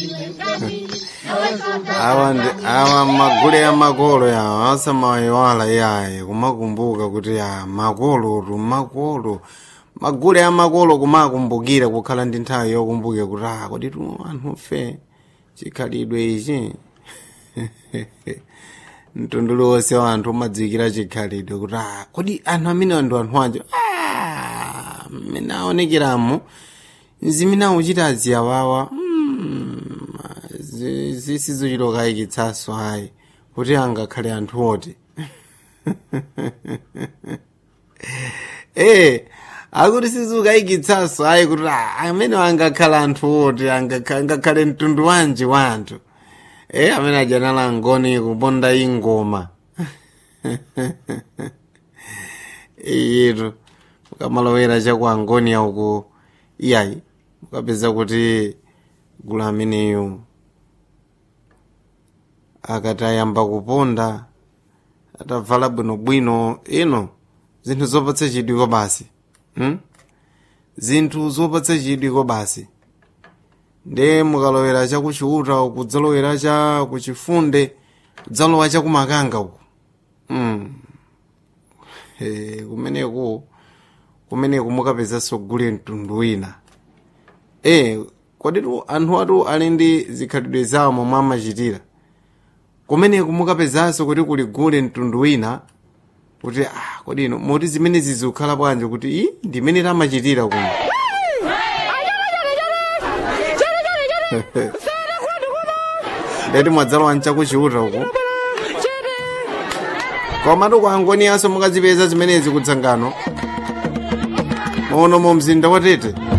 awa ndi awa magule amakolo yawo asamayiwala yaye kumakumbuka kuti ya makolotu makolo magule amakolo kumakumbukira kukhala ndi nthawi yokumbukira kuti ah kodi tu anthu fe chikhalidwe ichi mtundu wonse wa anthu umadzikira chikhalidwe kuti ah kodi anthu amene ndi anthu anjo ah mmene aonekeramo zimene akuchita aziyawawa mm, zi- zisizochitokayikitsanso ayi kuti angakhale anthu oti eh akuti sizikayikitsanso ayi kuti ah, amene angakhala anthu oti angakha- angakhale mtundu wanji wa anthu eh amene ajanala ngoni kuponda ingoma iyitu mukamalowera chaku angoni uku iyayi mukapeza kuti gulu ameneyo akati ayamba kuponda atavala bwinobwino ino zinthu zopatsa chidwiko basi hmm? zinthu zopatsa chidwiko basi nde mukalowera chakuchiuta uku kudzalowera cha kuchifunde kudzalowa chakumakanga uku mm. e, kumeneku kumeneku mukapezanso gule mtundu wina e kwaditu anthu atu ali ndi zikhalidwe zawo momwe amachitira kumeneku mukapezanso kuti kuli gule mtundu wina kuti ah kodi ino moti zimene zizikhala bwanji kuti i ndimene tamachitira kuno ndeti mwadzalowa nchakuchiuta uku komatu kwa angoniyanso mukazipeza zimenezi kudzangano maono mu mzinda watete